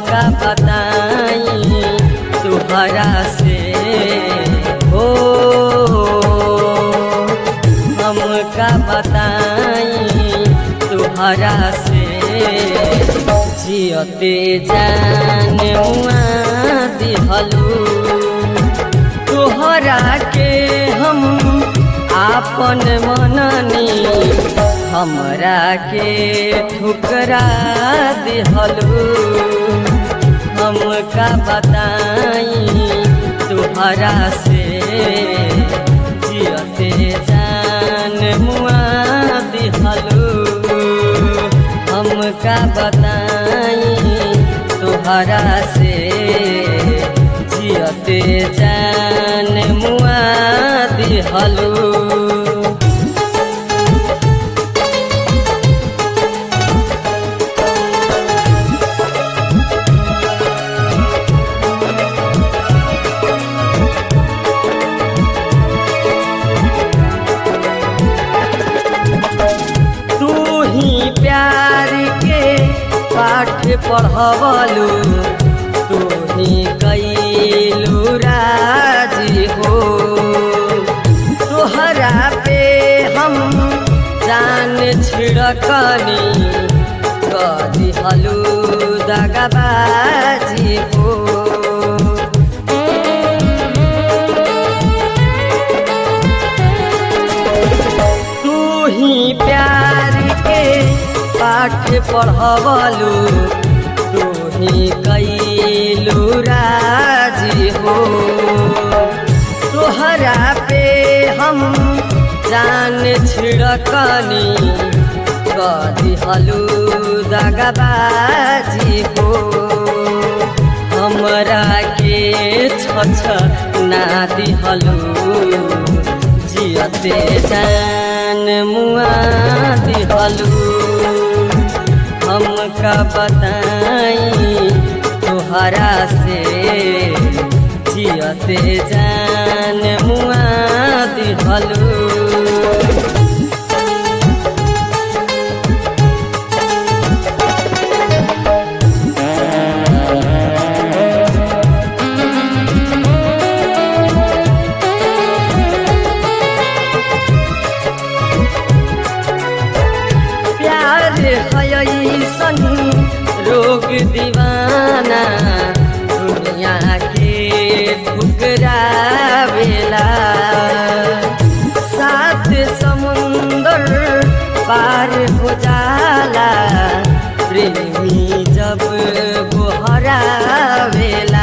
का बताई तुहरा से हो हम का बताई तुहरा से जियते जान मुआ दिहलू तोहरा के हम आपन मननी हमरा के ठुकरा दिहलू हम का बताई तुहरा से जियते जान मुआ दिहलू हम का बताई तुहरा से जियते जान मुआ दिहलू तू ही प्यार के पाठ पढ़वलू तू ही कैलू राजी हो तोहरा पे हम जान छिड़कनी कदी हलू दगाबाजी हो तू ही प्यार के पाठ पढ़वलू तू ही कैलू राजी हो तोहरा पे हम जान छिड़कनी कदी हलू दगाबाजी हो हमरा के छछ ना दिहलू जियते जान मुआ दिहलू हम का बताई तोहरा से जियते जान मुआ दिहलू प्यार हयसन रोग दीवाना दुनिया के ठुकरावेला सात समुंदर पार हो जाला प्रेमी जब गोहरावेला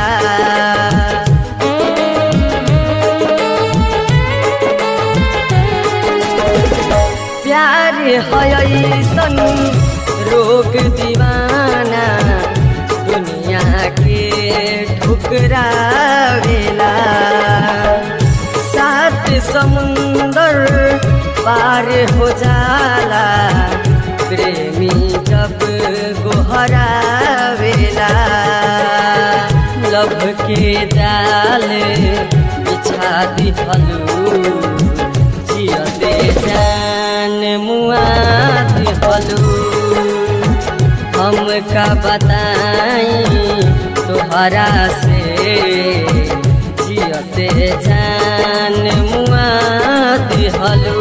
प्यार हयसन रोग दीवाना दुनिया के ठुकरावेला सात समुंदर पार हो जाला प्रेमी जब गोहरावेला लब के जाल बिछा दिहलू जियते जान मुआ दिहलू हम का बताई तोहरा से जियते जान मुआ दिहलू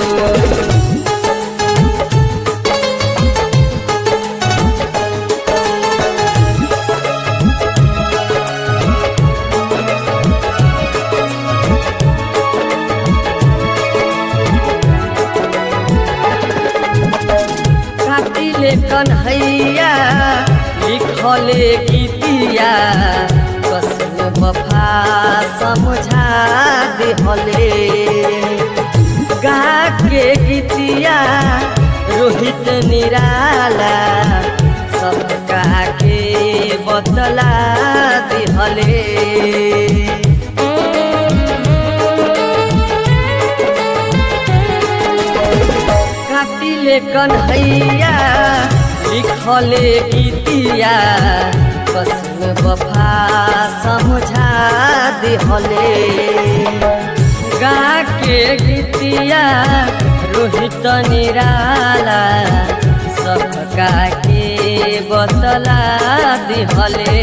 काटिले कन्हैया लिखले गीतिया कसम वफा समझा दिहले गा के गीतिया रोहित निराला सबका के बतला दिहले काटिले कन्हैया लिखले गीतिया कसम वफा समझा दिहले गा के गीतिया रोहित निराला सबका के बतला दिहले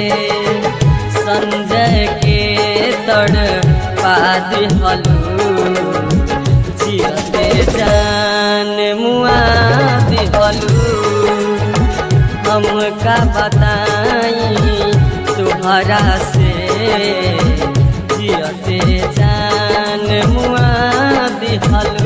संजय के तड़ पा दिहलू जियते जान मुआ दिहलू हम का बताई तुहरा से जियते जान मुआ दिहलू